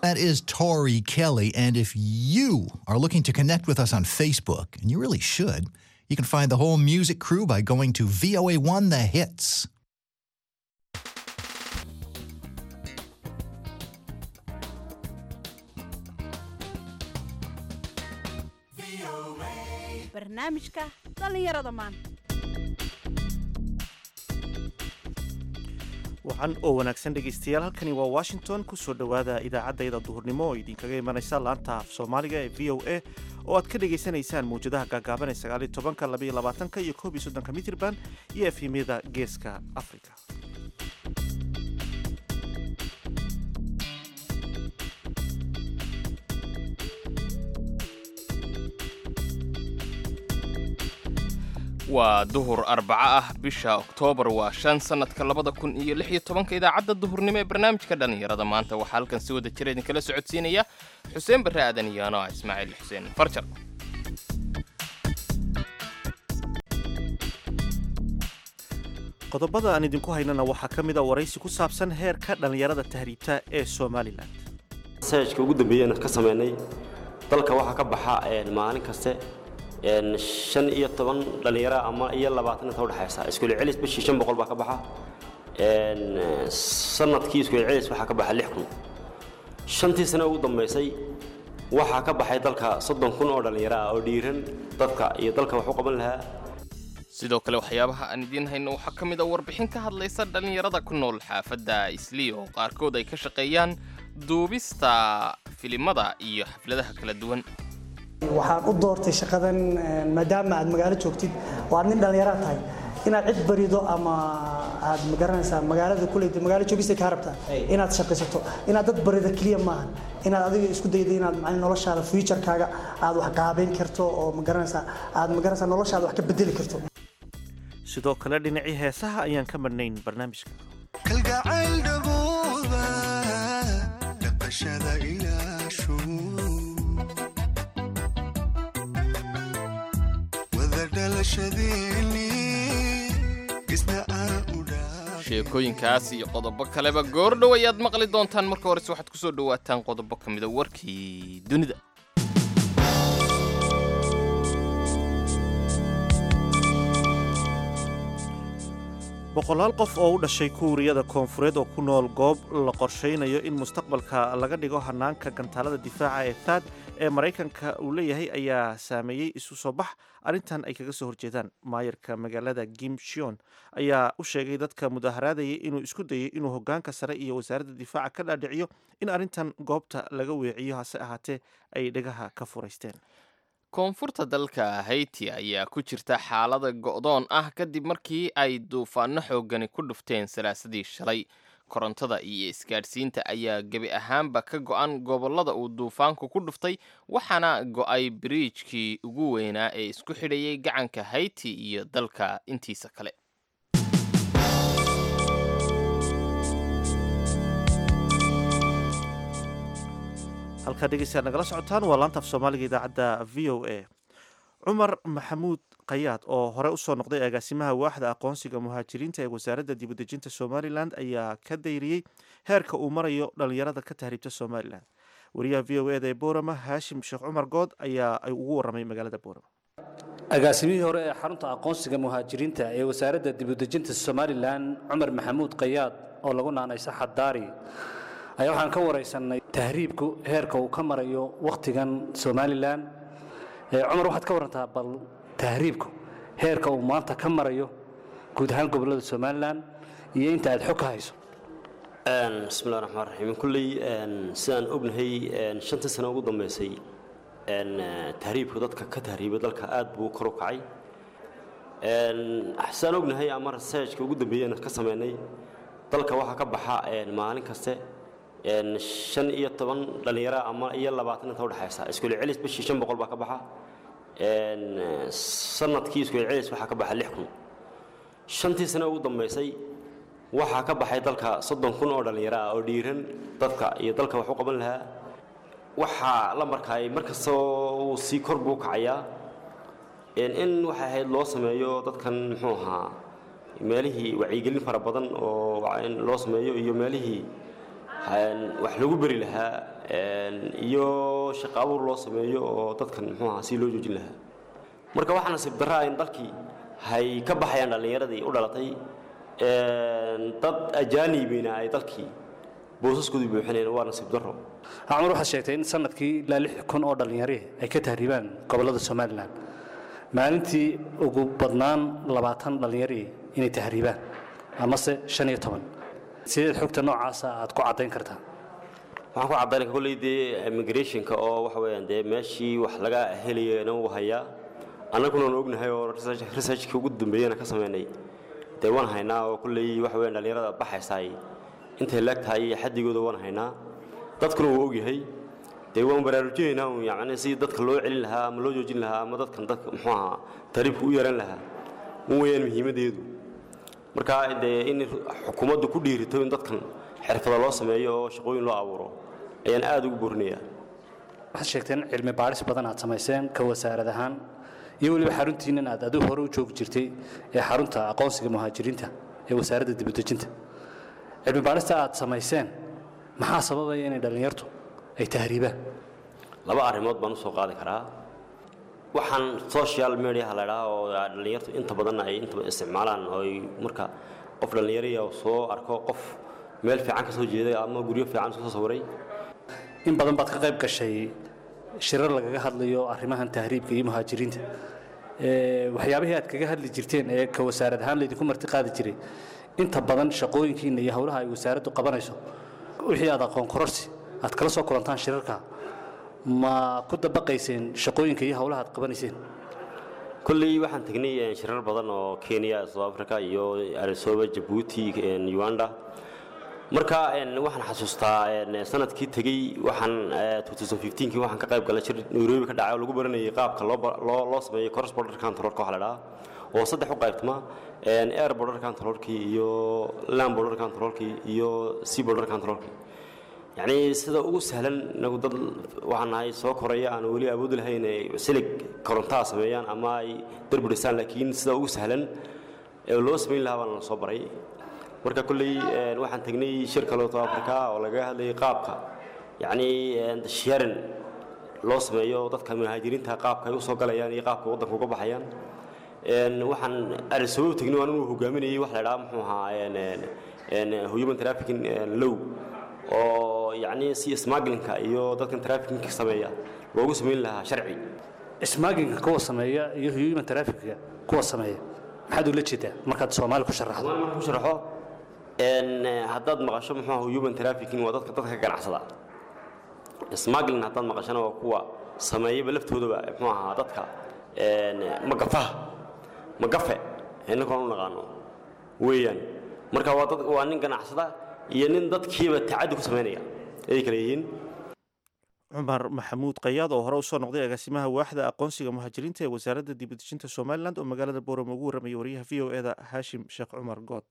That is Tori Kelly. And if you are looking to connect with us on Facebook, and you really should, you can find the whole music crew by going to VOA1 The Hits. barnaamijka dhallinyarada maanta wacan oo wanaagsan dhegaystayaal halkani waa washington kusoo dhowaada idaacaddayda duhurnimo oo idinkaga imanaysa laanta af soomaaliga ee v o a oo aad ka dhagaysanaysaan mawjadaha gaagaaban ee sagaaliyo tobanka labaiyo labaatanka iyo koob iyo soddonka mitrban iyo efhimyada geeska africa waa duhur arbaco ah bisha oktoobar waa shan sannadka labada kun iyo lix iyo tobanka idaacadda duhurnimo ee barnaamijka dhallinyarada maanta waxaa halkan si wada jira idinkala socodsiinaya xuseen barre aadan iyo anoa ismaaciil xuseen farjar qodobada aan idinku haynana waxaa ka mid a waraysi ku saabsan heerka dhallinyarada tahriibta ee somalilan sayajka ugu dambeeyeen ka sameynay dalka waxaa ka baxa maalin kaste shan iyo toban dhallinyara ama iyo labaatan inta udhexaysa iskuul celis bishii shan boqol baa ka baxa sanadkii iskuul celis waxaa ka baxa lix kun shantii sane ugu dambaysay waxaa ka baxay dalka soddon kun oo dhallinyaro ah oo dhiiran dadka iyo dalka wax u qaban lahaa sidoo kale waxyaabaha aan idiin hayno waxaa ka mid a warbixin ka hadlaysa dhallinyarada ku nool xaafadda islii oo qaarkood ay ka shaqeeyaan duubista filimada iyo xafladaha kala duwan waxaan u doortay shaqadan maadaama aad magaalo joogtid oo aad nin dhallinyara tahay inaad cid barido ama aad magaranaysaa magaalada kuleyda magaalo joogista kaa rabtaa inaad shaqaysato inaad dad barida keliya maahan inaad adiga isku dayda inaad macni noloshaada future-kaaga aad wax qaabayn karto oo magaranaysaa aad magaranaysaa noloshaada wax ka bedeli karto sidoo kale dhinacii heesaha ayaan ka madhnayn barnaamijka kalgacayl dhabooba dhaqashada ilaashu wada dhalashadeenni isna aan u dhaa sheekooyinkaas iyo qodobo kaleba goordhow ayaad maqli doontaan marka horese waxaad ku soo dhowaataan qodobo ka mida warkii dunida boqolaal qof oo u dhashay kuuriyada koonfureed oo ku nool goob la qorshaynayo in mustaqbalka laga dhigo hanaanka gantaalada difaaca ee taad ee maraykanka uu leeyahay ayaa saameeyey isu soo bax arrintan ay kaga soo horjeedaan maayarka magaalada gimshion ayaa u sheegay dadka mudaharaadayay inuu isku dayay inuu hogaanka sare iyo wasaaradda difaaca ka dhaadhiciyo in arrintan goobta laga weeciyo hase ahaatee ay dhegaha ka furaysteen koonfurta dalka hayti ayaa ku jirta xaalada go'doon ah kadib markii ay duufaano xoogani ku dhufteen salaasadii shalay korontada iyo isgaadhsiinta ayaa gebi ahaanba ka go'an gobollada uu duufaanku ku dhuftay waxaana go'ay biriijkii ugu weynaa ee isku xidhayay gacanka hayti iyo dalka intiisa kale halkaa dhegeystayaad nagala socotaan waa laanta af soomaaliga idaacadda v o a cumar maxamuud kayaad oo hore usoo noqday agaasimaha waaxda aqoonsiga muhaajiriinta ee wasaaradda dibudejinta somalilan ayaa ka dayriyey heerka uu marayo dhallinyarada ka tahriibta somalilan wariyaha v o eda ee boorama haashim sheekh cumar good ayaa ugu waramay magaalada boorama agaasimihii hore ee xarunta aqoonsiga muhaajiriinta ee wasaaradda dibudejinta somalilan cumar maxamuud kayaad oo lagu naanaysa xadaari ayaa waxaan ka waraysanay tahriibku heerka uu ka marayo wakhtigan somalilan cumar waxaad ka warantaa bal tahriibku heerka uu maanta ka marayo guud ahaan gobollada somalilan iyo inta aad xog ka hayso bismillahi raxmaan raxiim kulley sidaan ognahay shantii sano ugu dambaysay tahriibku dadka ka tahriibay dalka aad buu kor u kacay sidaan ognahay ama sayajka ugu dambeeyeen ka sameynay dalka waxaa ka baxa maalin kaste shan iyo toban dhallinyara ama iyo labaatan inta udhexaysa iskuul celis bishii shan boqol baa ka baxa sanadkii iskuul celis waxaa ka baxa lix kun shantii sane ugu dambaysay waxaa ka baxay dalka soddon kun oo dhallinyaro ah oo dhiiran dadka iyo dalka wax u qaban lahaa waxaa la markaay markastoo uu sii kor buu kacayaa in waxay ahayd loo sameeyo dadkan muxuu ahaa meelihii wacyigelin fara badan oo in loo sameeyo iyo meelihii een, wax lagu beri lahaa een, iyo shaqo abuur loo sameeyo oo dadkan muxuu ahaa si loo joojin lahaa marka waxaa nasiib darraa in dalkii hay ka baxayaan dhallinyaradii u dhalatay een, dad ajaanibina ay dalkii boosaskoodii buuxinayaan waa nasiib darro cumar waxaad sheegtay in sanadkii ilaa lix kun oo dhallinyarihi ay ka tahriibaan gobollada somalilan maalintii ugu badnaan labaatan dhallinyarihi inay tahriibaan amase shan iyo toban sideed xogta noocaasa aad ku caddayn kartaa waxaan ku caddaynaya kolley dee immigrationka oo waxa weeyaan dee meeshii wax laga helayana uu hayaa annaguna waan ognahay oo research- researchkii ugu dambeeyana ka sameynay dee waan haynaa oo kolley waxa weeyaan dhallinyarada baxaysaay intay leeg tahay iyo xaddigooda waan haynaa dadkuna wuu ogyahay dee waan baraarujinaynaa un yacni si dadka loo celin lahaa ama loo joojin lahaa ama dadkan dadka muxuu ahaa tariibka u yaran lahaa un weeyaan muhiimaddeedu marka dee in xukuumaddu ku dhiirito in dadkan xirfada loo sameeyo oo shaqooyin loo abuuro ayaan aad ugu boorinayaa waxaad sheegteen cilmi baadhis badan aad samayseen ka wasaarad ahaan iyo weliba xaruntiinnan aad adigu hore u joogi jirtay ee xarunta aqoonsiga muhaajiriinta ee wasaaradda dibudejinta cilmi baadhista aad samayseen maxaa sababaya inay dhallinyartu ay tahriibaan laba arrimood baan usoo qaadi karaa waxaan social mediaha la idhaha oo dhallinyartu inta badan ay inta badan isticmaalaan oo ay marka qof dhallinyariya soo arko qof meel fiican ka soo jeeday ama guryo fiican soo sawiray in badan baad ka qayb gashay shirar lagaga hadlayo arrimahan tahriibka iyo muhaajiriinta Ee, waxyaabihii aad kaga hadli jirteen ee ka wasaarad ahaan laydinku marti qaadi jiray inta badan shaqooyinkiina iyo howlaha ay wasaaraddu qabanayso wixii aad aqoon kororsi aad kala soo kulantaan shirarka ma ku dabaqayseen shaqooyinka iyo howlaha aad qabanayseen kolley waxaan tegnay eh, shirar badan oo kenya south africa iyo arisoba jabuuti eh, uganda marka eh, waxaan xasuustaa eh, sanadkii tegey waxaan eh, 2015kii waxaan ka qayb galay shir nairobi ka dhacay oo lagu baranayay qaabka loo ba- loo loo sameeyo cross border controlka waxa la dhahaa oo saddex u qaybtama eh, air border controlkii iyo land border controlkii iyo sea border controlkii yacni sida ugu sahlan nagu dad waxaan nahay soo koraya aan weli awoodi lahayn ay silig korontaa sameeyaan ama ay darbi dhisaan laakiin sida ugu sahlan ee loo samayn lahaa baan la soo baray marka kolley een, waxaan tegnay shir kale oo africa oo lagaga hadlayay qaabka yacni een, sharing loo sameeyo dadka muhaajiriinta qaabka ay u soo galayaan iyo qaabka waddanka uga baxayaan een, waxaan arisobo tegnay waan inuu hogaaminayay wax la idhaha muxuu ahaa een, een, een, human trafficking een, law oo yacni si smugglinka iyo dadkan trafficking sameeya loogu samayn lahaa sharci ismaaginka kuwa sameeya iyo human trafficka kuwa sameeya maxaad ula jeedaa markaad soomaali ku sharaxdo haddaan marka ku sharaxo een, haddaad maqasho muxuu ahaa human trafficking waa dadka dadka ganacsada smuggling haddaad maqashana waa kuwa sameeyaba laftoodaba muxuu ahaa dadka een, magafaha magafe innagoon u naqaano weeyaan marka waa dad waa nin ganacsada iyo nin dadkiiba tacaddi ku samaynaya ayay kala yihiin cumar maxamuud qayaad oo hore usoo noqday agaasimaha waaxda aqoonsiga muhaajiriinta ee wasaaradda dibadejinta somalilan oo magaalada boorama ugu warramayay wariyaha v o eda haashim sheekh cumar good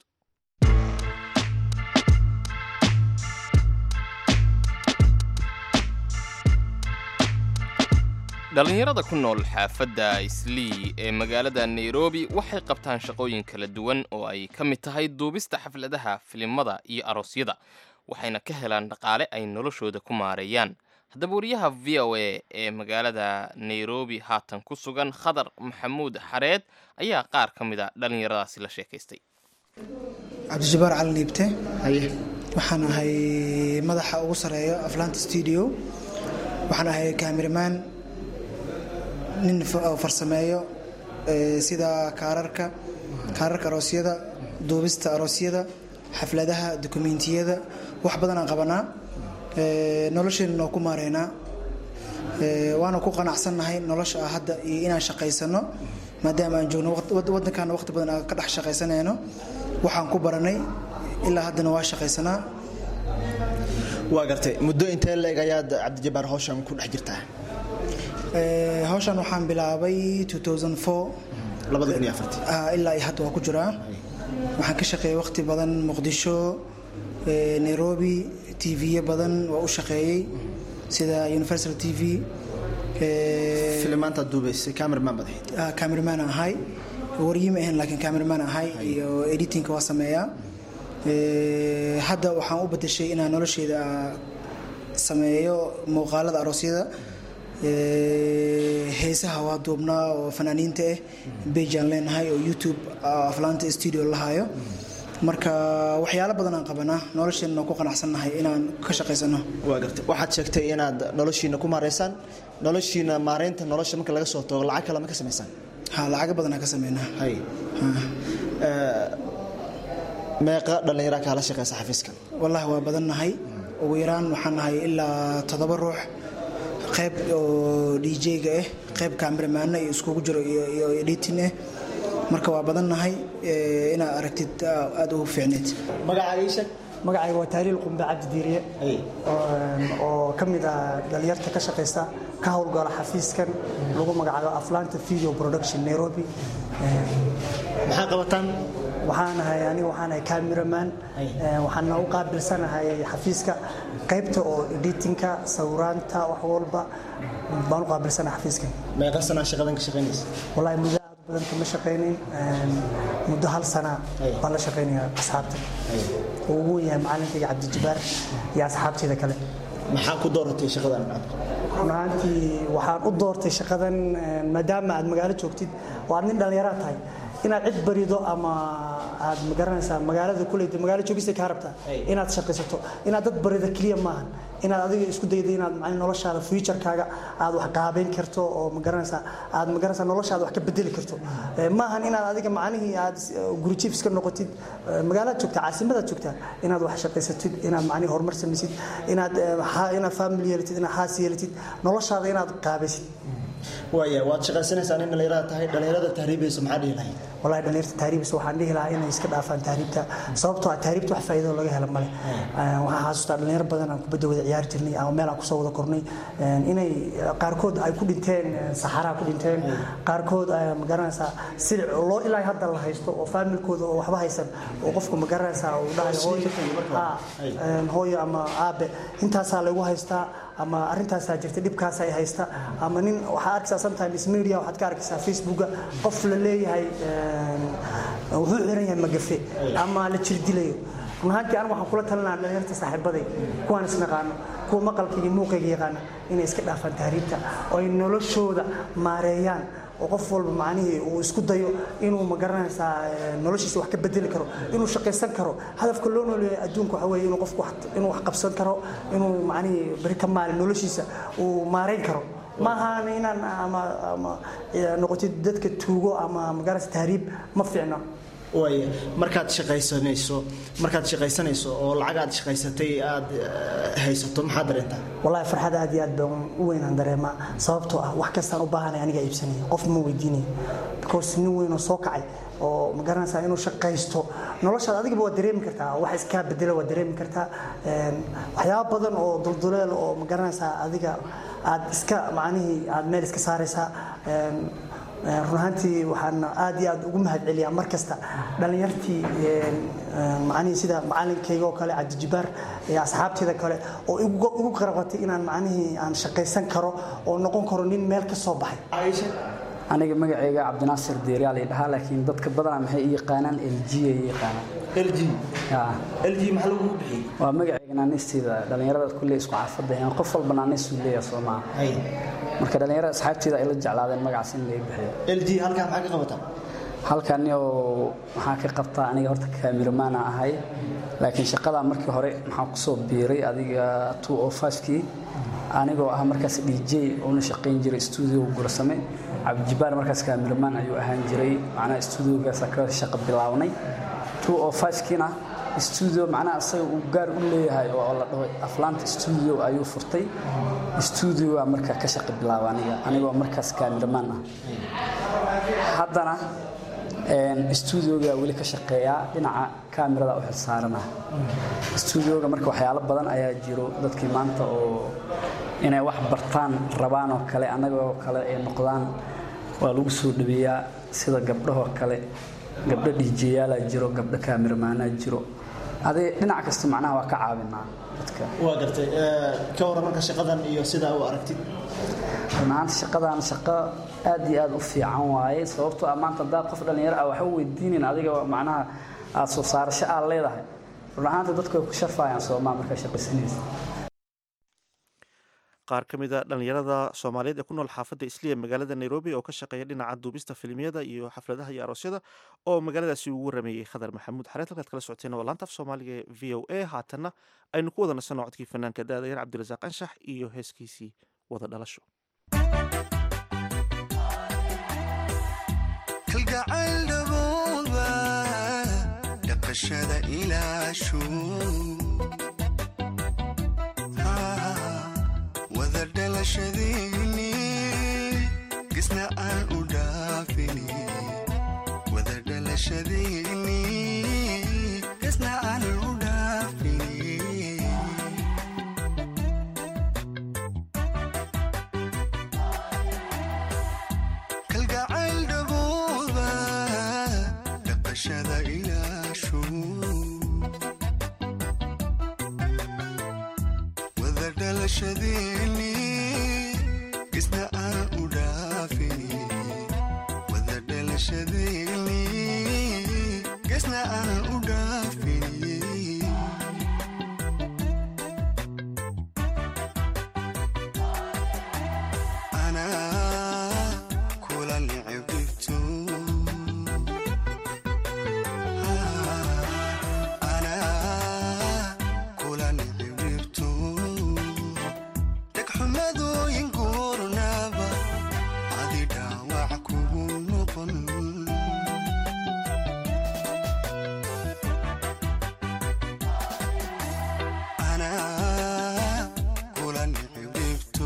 dhallinyarada ku nool xaafadda islii ee magaalada nairobi waxay qabtaan shaqooyin kala duwan oo ay ka mid tahay duubista xafladaha filimada iyo aroosyada waxayna ka helaan dhaqaale ay noloshooda ku maareeyaan haddaba wariyaha v o a ee magaalada nairobi haatan ku sugan khadar maxamuud xareed ayaa qaar ka mid a dhallinyaradaasi la sheekaystay cabdijabbaar cali niibte waxaan ahay madaxa ugu sareeya aflaanta studio waxaan ahay kaamiramaan nin fa- oo farsameeyo eh, sida kaararka kaararka aroosyada duubista aroosyada xafladaha dukumiintiyada wax badan aan qabanaa Eh, nolosheenna waa ku maareynaa Eh, waana ku qanacsannahay nolosha ah hadda iyo inaan shaqaysano maadaama aan joogno waqt- wad- waddankaana waqti badan aan ka dhex shaqaysanayno waxaan ku baranay ilaa haddana waa shaqaysanaa waa gartay muddo intee leeg ayaad cabdijabbaar hawshan ku dhex jirtaa Eh, hawshan waxaan bilaabay 2004 Ah, ilaa iyo hadda waa ku jiraa waxaan ka shaqeeyay waqti badan muqdisho eh, nairobi tv-yo badan waa u shaqeeyey sida universal t v filimaantaad duubaysay cameraman baad ahayd cameraman ahay wariyima ahayn laakiin cameraman ahay iyo editingka waa sameeyaa Ee, hadda waxaan u bedeshay inaan nolosheeda sameeyo muuqaalada aroosyada Ee, heesaha waa duubnaa oo fanaaniinta ah bejaan leenahay oo youtube ah, aflaanta studio lahayo marka waxyaalo badan aan qabanaa nolosheenna ku qanacsannahay inaan ka shaqaysano waa gartay waxaad sheegtay inaad noloshiina ku maareysaan noloshiina maareynta nolosha marka laga soo tago lacag kale ma ka samaysaan ha lacago badan aan ka sameynaa hay Ee, meeqa dhallinyaraa kaala shaqeysa xafiiskan wallahi waa badannahay ugu yaraan waxaan nahay ilaa toddoba ruux qayb oo dj-ga ah qayb kameramaana iyo iskugu jiro iyo iyo editing ah marka waa badannahay ee, inaad aragtid aa- aad ugu fiicneed magacaaga ii sheeg magacayga waa taaliil qumbe cabdi diiriye oo- oo ka mid ah dhalinyarta ka shaqaysta ka howlgala xafiiskan lagu magacaabo aflaanta video production nairobi maxaa qabataan waxaan ahay aniga waxaan ahay cameraman Eh, waxaana u qaabilsanahay xafiiska qaybta oo editinka sawiraanta wax walba baan u qaabilsanahay xafiiskan meeqa sanaa shaqadan ka shaqaynaysa wallahi muddo aad u badan kama shaqaynin Een, muddo hal sana baan la shaqaynaya asxaabta oo ugu weyn yahay macalinkayga cabdijabaar iyo asxaabteyda kale maxaa ku dooratay shaqadan run ahaantii waxaan u doortay shaqadan een, maadaama aad magaalo joogtid oo aad nin dhallinyara tahay inaad cid barido ama aad magaranaysaa magaalada kuleyda magaalo joogista kaa rabtaa inaad shaqaysato inaad dad barida keliya maahan inaad adiga isku dayda inaad macnii noloshaada futurekaaga aad wax qaabeyn karto oo magaranaysaa aad magaranaysaa noloshaada wax ka bedeli karto Eh, maahan inaad adiga macnihii aad is- guri jiif iska noqotid Eh, magaalaad joogtaa caasimadaad joogtaa inaad wax shaqaysatid inaad macnihi horumar samaysid inaad eh, ha- inaad family yeelatid inaad haas yeelatid noloshaada inaad qaabaysid waaya waad shaqaysanaysaa nin dhallinyarada tahay dhallinyarada tahriibaysa maxaa dhihi lahayd wallahi dhalinyarta tahriibis waxaan dhihi lahaa inay iska dhaafaan tahriibta sababtoo ah tahriibta wax faa'iido laga helo male Eh, waxaan xasuustaa dhalinyaro badan aan kubadda wada ciyaari jirnay ama meel aan kusoo wada kornay Eh, inay eh, qaarkood ay ku dhinteen eh, saxaraa ku dhinteen qaarkood eh, magaranaysaa silic oo loo ilaa hadda la haysto oo faamilkooda oo waxba haysan oo qofku magaranaysaa uu dhahayo hooyo Ah, eh, hooyo ama aabe intaasaa lagu haystaa ama arrintaasaa jirta dhibkaas ay haysta ama nin waxaa arkaysaa sometimes media waxaad ka arkaysaa facebooka qof la leeyahay een, wuxuu xiran yahay magafe ama la jirdilayo run ahaantii anigu waxaan kula talinaha dhalinyarta saaxiibaday kuwaan isnaqaano kuwa maqalkayga iyo muuqayga yaqaana inay iska dhaafaan tahriibta oo ay noloshooda maareeyaan oo qof walba macnihii uu isku dayo inuu magaranaysaa eh, noloshiisa wax ka bedeli karo inuu shaqaysan karo hadafka loo nooleeyahay adduunka waxa weeye inuu qofku wax- inuu wax qabsan karo inuu macnihii beri ka maalin noloshiisa uu maareyn karo ma ahaan inaan ama ama eh, noqotid dadka tuugo ama magaranaysa tahriib ma fiicno waaya markaad shaqaysanayso markaad shaqaysanayso oo lacag aad shaqaysatay aad eh, haysato maxaa dareentaa wallahi farxad aad iyo aad baan u weynaan dareemaa sababtoo ah wax kastaan u baahanay aniga iibsanaya qof ma weydiinayo because nin weyn oo soo kacay oo ma garanaysaa inuu shaqaysto noloshaada adigaba waa dareemi kartaa wax iskaa bedela waa dareemi kartaa Een, waxyaabo badan oo dulduleel oo ma garanaysaa adiga aad iska macnihii aad meel iska saaraysaa Een, Een, run ahaantii waxaan aad iyo aad ugu mahadceliyaa mar kasta dhallinyartii een, een, macnihii sida macalinkayga oo kale cabdijibaar iyo asxaabteeda kale oo igu igu qarabatay inaan macnihii aan shaqaysan karo oo noqon karo nin meel ka soo baxay aniga magacayga cabdinaasir deeriyaa la dhahaa laakiin dadka badanaa maxay i yaqaanaan lg ay i yaqaanaan lg lg maxaa lagu bixiyey waa magacayga naanisteeda dhallinyarada kulle isku caafada yahaan qof walba naanistu leeyahay soo maaha marka dhallinyarada asxaabteeda ay la jeclaadeen magacaas in laga bixiyo lg halkaa maxaa ka qabataa halkani oo waxaan ka qabtaa aniga horta kaamiramaan ahay laakiin shaqada markii hore maxaan kusoo biiray adiga two o kii anigoo ah markaas dj una shaqayn jiray stuudio gursame cabdijibaar markaas kaamiramaan ayuu ahaan jiray macnaha stuudiogaasa ka shaqa bilaabnay two o kiina stuudio macnaha isaga uu gaar u leeyahay oo la dhaho aflaanta stuudio ayuu furtay stuudioga marka ka shaqa bilaaba aniga anigoo markaas kaamiramaan ah haddana stuudioga weli ka shaqeeyaa dhinaca kaamirada u xilsaarana stuudioga marka waxyaalo badan ayaa jiro dadkii maanta oo inay wax bartaan rabaan oo kale annagoo kale ay noqdaan waa lagu soo dhaweeyaa sida gabdhahoo kale gabdho dhiijiyaalaa jiro gabdho kaamiramaanaa jiro adee dhinac kasta macnaha waa ka caawinaa dadka waa gartay Eh, ka waran marka shaqadan iyo sidaa u aragtid runahaanta shaqadan shaqo aad iyo aad u fiican waaye sababtoo ah maanta haddaa qof dhallinyaro ah waxa u weydiinin adiga macnaha aad soo saarasho aad leedahay run ahaanta dadku way ku sharfayaan soomaa markaa shaqaysanaysa qaar ka mid a dhallinyarada soomaaliyeed ee ku nool xaafadda isliya magaalada nairobi oo ka shaqeeya dhinaca duubista filimyada iyo xafladaha iyo aroosyada oo magaaladaasi ugu warameeyey khadar maxamuud xareed halkaad kala socoteen waa laanta af soomaaliga ee v o a haatanna aynu ku wada nasanno codkii fanaanka daadayar cabdirasaaq anshax iyo heeskiisii wada dhalasho kalgacayl dhabooba dhaqashada ilaashu wada dhalashadiini gisna aan u dhaafini wada dhalashadiini gisna aan u dhaafini kalgacayl dhabooba dhaqashada ilaashu wada dhalashadiini gisna aan u dhaafini wada dhalashadiini gisna aan u dhaafini anaa kula nicibdhibto anaa kula nicibdhibto dhegxumadooyin guurnaba adi dhaawac kugu noqon anaa kula nicibdhibto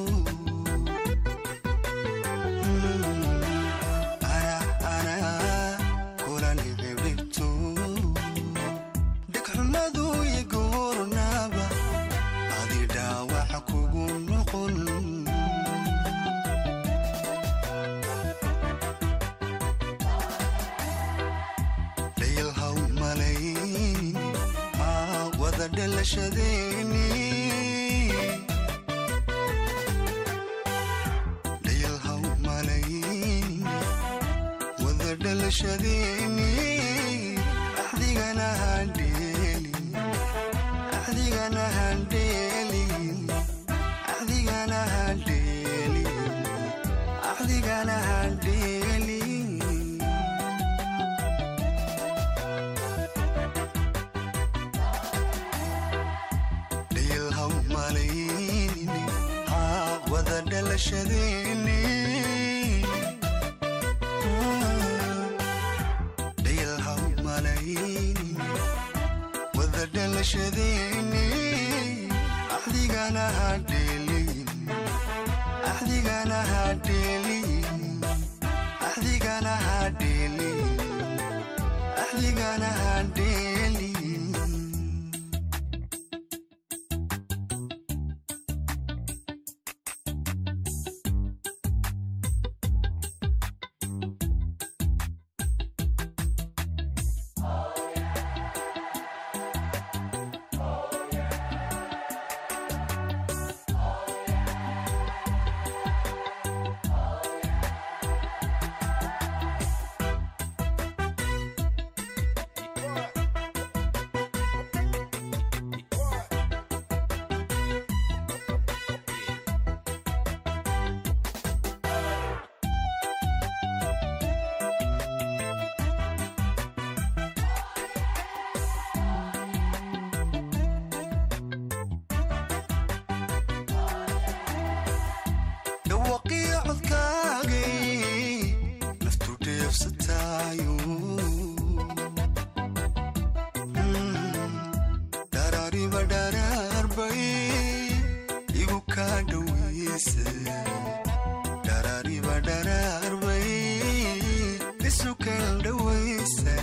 dhegxumadu igoornaaba adi dhaawac kugu noqon dhayalhaw malayn aa wada dhalashadeeni dhayalhaw malayn wada dhalashadeeni axdigana handheeli axdigana handheeli axdigana handheeli axdigana handheeli dhayalhaw malayn haa wada dhalashadeeni dhayalhaw malayn wada dhalashadeeni axdigana hadheelin axdigana hadheelin axdigana hadheelin axdigana hadheelin dhawaqiyo codkaagay naftu dheefsataayo dharaariba dharaarbay igu kaa dhoweysa dharaariba dharaarbay isu kal dhoweysa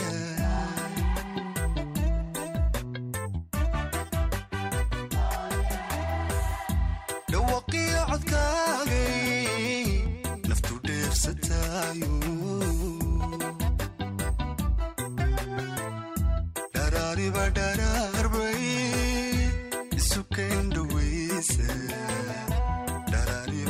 dhawaqiyo codkaagay naftu dheefsataayo dharaariba dharaarbay isu keen dhoweysa dharaari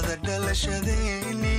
wada dhalashadeeni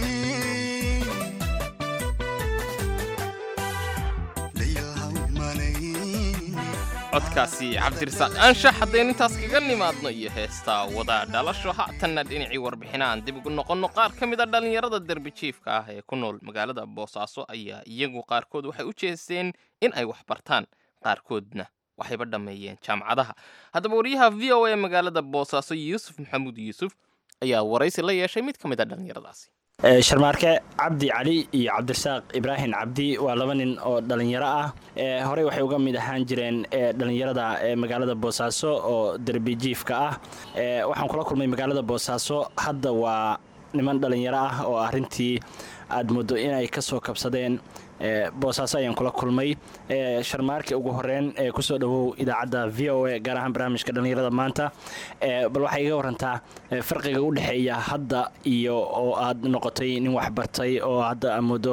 dhayalhaw malayn codkaasi cabdirasaaq anshax haddaynu intaas kaga nimaadno iyo heestaa wada dhalasho haatanna dhinacii warbixina aan dib ugu noqonno qaar ka mid a dhallinyarada derbijiifka ah ee ku nool magaalada boosaaso ayaa iyagu qaarkood waxay u jeesteen in ay wax bartaan qaarkoodna waxayba dhammeeyeen jaamacadaha haddaba wariyaha v o a magaalada boosaaso yuusuf maxamuud yuusuf ayaa waraysi la yeeshay mid ka mid a dhallinyaradaasi sharmaarke cabdi cali iyo cabdirasaaq ibraahim cabdi waa laba nin oo dhallinyaro ah horey waxay uga mid ahaan jireen dhallinyarada magaalada boosaaso oo derbijiifka ah waxaan kula kulmay magaalada boosaaso hadda waa niman dhallinyaro ah oo arrintii aad muddo inay ka soo kabsadeen boosaaso ayaan kula kulmay sharmaarke ugu horeyn kusoo dhawow idaacadda v o a gaar ahaan barnaamijka dhallinyarada maanta bal waxay iga warantaa farqiga u dhexeeya hadda iyo oo aad noqotay nin waxbartay oo hadda aad muddo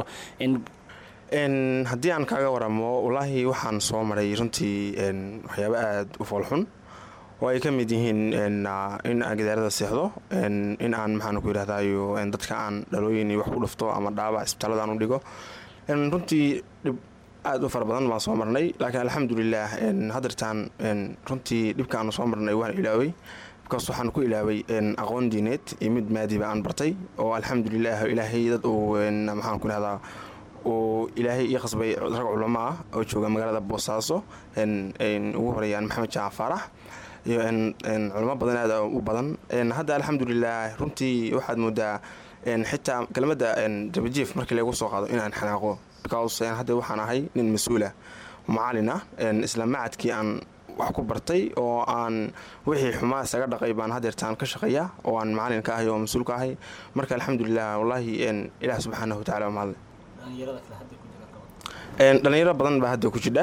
in haddii aan kaaga waramo wallaahi waxaan soo maray runtii waxyaabo aada u foolxun oo ay ka mid yihiin in aan gidaarada seexdo in aan maxaan ku yidhahdayo dadka aan dhalooyin wax ku dhufto ama dhaabac isbitaalada aan u dhigo runtii dhib aada u fara badan baan soo marnay laakiin alxamdulilaah hadeertaan runtii dhibka aanu soo marnay waan ilaaway bikaas waxaan ku ilaaway aqoon diineed iyo mid maadiba aan bartay oo alxamdulilaah ilaahay dad uu maxaan ku idhahdaa uu ilaahay ii qasbay rag culamo ah oo jooga magaalada boosaaso ugu horeeyaan maxamed jaacan faarax iyo culamo badan aad u badan hadda alxamdulilaah runtii waxaad moodaa xitaa kelmadda dabajiif markii lagu soo qaado inaan xanaaqo because hadda waxaan ahay nin mas-uula macalin ah isla macadkii aan wax ku bartay oo aan wixii xumaa isaga dhaqay baan hadeertaan ka shaqeeya oo aan macalin ka ahay oo mas-uul ka ahay marka alxamdulilah wallaahi ilaah subxaanahu wataala waa mahadle dhalinyaro badan baa hadda ku jidha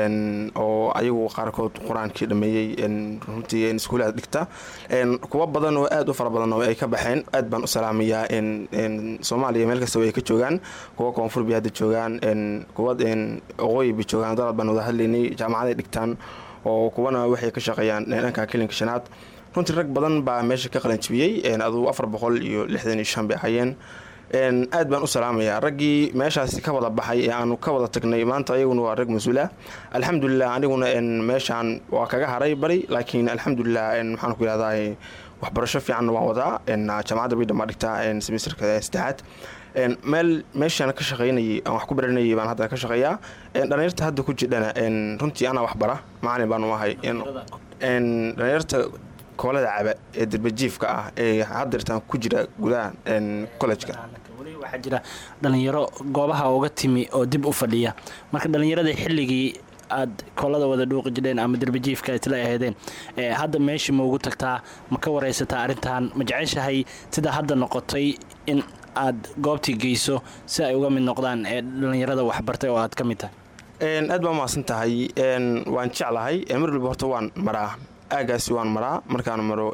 oo ayagu qaarkood qur-aankii dhameeyey runtii iskuulaad dhigta kuwa badan oo aad u fara badan oo ay ka baxeen aad baan u salaamayaa soomaaliya meel kastaba ay ka joogaan kuwa koonfur bay hadda joogaan kuwa oqooyi bay joogaan dalad baan wada hadlaynay jaamacaday dhigtaan oo kuwana waxay ka shaqeeyaan dhanka kelinka shanaad runtii rag badan baa meesha ka qalanjibiyey aduu afar boqol iyo lixdan iyo shan bay ahayeen aad baan u salaamayaa raggii meeshaasi ka wada baxay ee aanu ka wada tagnay maanta ayaguna waa rag mas-uula alxamdulilah aniguna meeshaan waa kaga haray bari laakiin alxamdulilah maxaan ku yihahdaa waxbarasho fiicanna waan wadaa jaamacadda baydhan baa dhigtaa semesterka saddexaad meel meeshaan ka shaqaynayay aan wax ku baranayay baan hadda ka shaqeeyaa dhalinyarta hadda ku jidhana runtii anaa waxbara macalin baanu ahay dhalinyarta koolada caba ee darbajiifka ah ee hadeertaan ku jira gudaha collejka waxaa jira dhalinyaro goobaha uga timi oo dib u fadhiya marka dhallinyarada xilligii aad koolada wada dhuuqi jidheen ama derbajiifka isla aheedeen hadda meeshii ma ugu tagtaa ma ka waraysataa arrintan ma jeceshahay sida hadda noqotay in aad goobtii geyso si ay uga mid noqdaan ee dhallinyarada waxbartay oo aad ka mid tahay aad baa mahadsan tahay waan jeclahay mar walba horta waan maraa aagaasi waan maraa markaan maro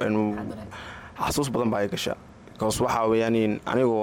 xasuus badan baa ay gasha bikaas waxaa weyaan anigoo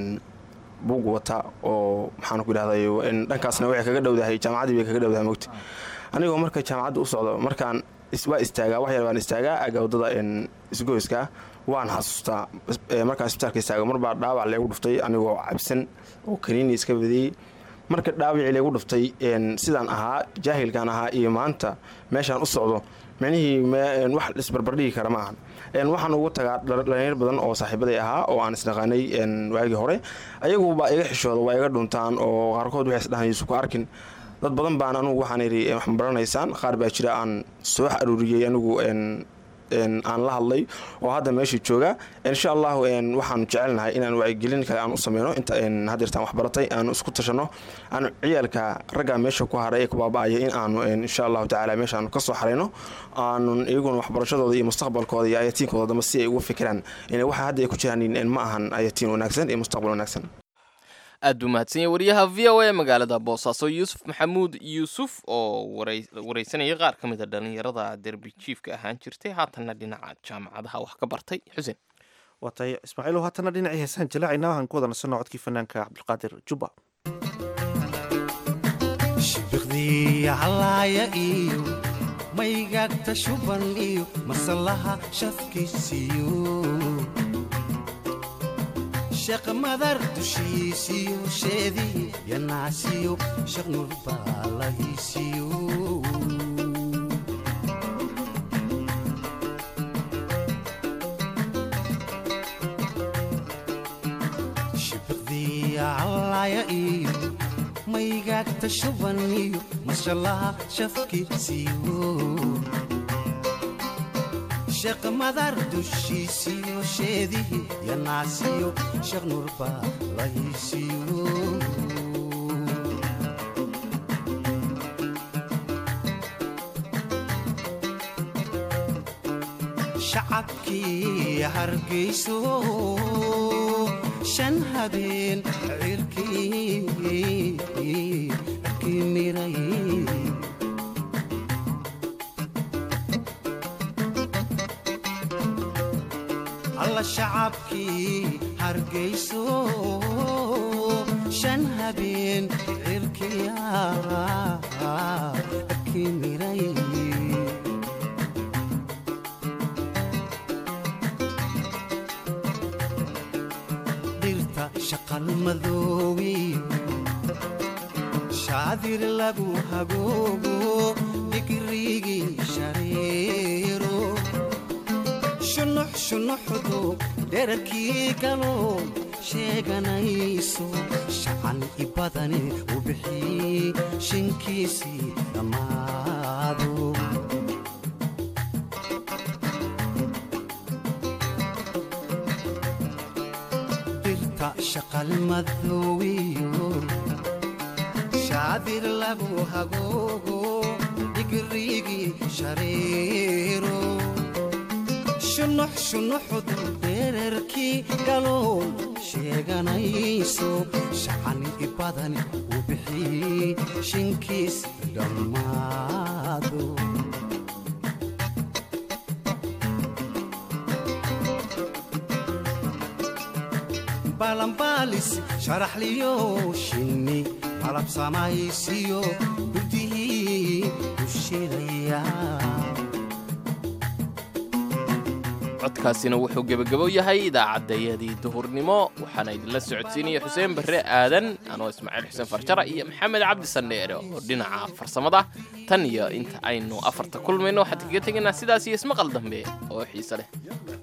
buug wata oo maxaan ku idhahday dhankaasna waxay kaga dhowdahay jaamacaddii bay kaga dhowdahay mogta anigoo marka jaamacadda u socdo markaan waa istaagaa wax yar baan istaagaa aaga waddada isgoyska waan xasuustaa markaan isbitaalka istaago marbaa dhaawac leegu dhuftay anigoo cabsan oo kaniini iska badiyey marka dhaawacii leegu dhuftay sidaan ahaa jaahilkaan ahaa iyo maanta meeshaan u socdo micnihii wax isbarbardhigi kara ma ahan waxaan ugu tagaa dhalinyar badan oo saaxiibaday ahaa oo aan isnaqaanay waagii hore ayaguba iga xishooda waa iga dhuntaan oo qaarkood waxay isdhahan yuusuf ku arkin dad badan baan anugu waxaan idhi wax ma baranaysaan qaar baa jira aan soo aruuriyey anigu aan la hadlay oo hadda meesha jooga insha allahu waxaanu jecelnahay inaan wacyigelin kale aan u sameyno inta hadeertaan waxbaratay aanu isku tashano aanu ciyaalka ragga meesha ku haray ee ku baaba-aya in aanu insha allahu tacaala meeshaanu ka soo xarayno aanu iyaguna waxbarashadooda iyo mustaqbalkooda iyo ayatiinkooda dambe si ay uga fikiraan waxa hadda ay ku jiraan ma ahan ayatiin wanaagsan iyo mustaqbal wanaagsan aad buu mahadsan yahay wariyaha v o a magaalada boosaaso yuusuf maxamuud yuusuf oo waraysanaya qaar ka mid a dhallinyarada derbi jiifka ahaan jirtay haatanna dhinaca jaamacadaha wax ka bartay xuseen waa tahay ismaaciilow haatanna dhinacii heesaan jalaacayna waxaan ku wada nasanno codkii fanaanka cabdulqaadir jubba shibiqdii halaaya iyo maygagta shuban iyo masalaha shafkiisiyo sheekh madar dushiisiyo sheedii yanaasiyo sheekh nuur baa la hiisiyo shibiqdii calaaya iyo maygaagta shuban iyo mashallaha shafkiisiyo sheekh madar dushiisiyo sheedihii yanaasiyo sheekh nuur baa la hiisiyo shacabkii hargayso shan habeen cirkii cirkii miray alla shacabkii hargayso shan habeen cirkiya cirkii miray dhirta shaqal madoowiyo shaadir lagu hagoogo digrigii shareero shunux shunuxdu dherarkii galow sheeganayso shacan i badani u bixii shinkiisii dhammaado dirta shaqal madoowiyo shaadir lagu hagoogo digrigii shareero shunux shunuxdu dherarkii galow sheeganayso shacani i badan u bixii shinkiis dhammaado balanbaalis sharaxliyo shinni malab samaysiyo gudihii u shidaya codkaasina wuxuu gebagabo yahay idaacaddayadii duhurnimo waxaana idinla socodsiinaya xuseen barre aadan anoo ismaaciil xuseen farjara iyo maxamed cabdi sandheere oo dhinaca farsamada tan iyo inta aynu afarta kulmayno waxaan kaga tegaynaa sidaas iyo ismaqal dambe oo xiise leh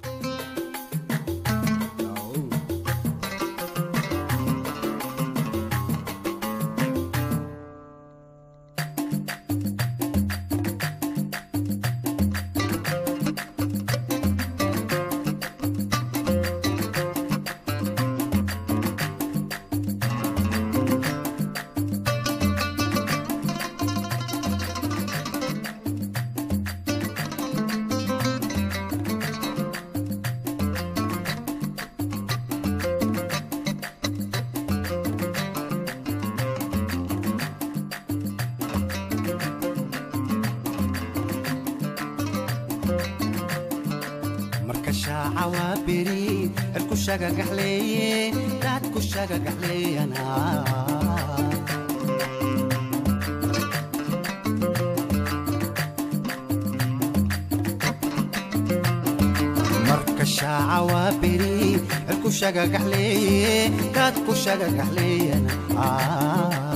marka shaaca waa beri cirku shagagaxleeye daadku shagagaxleeyana marka shaaca waa beri cirku shagagaxleeye daadku shagagaxleeyana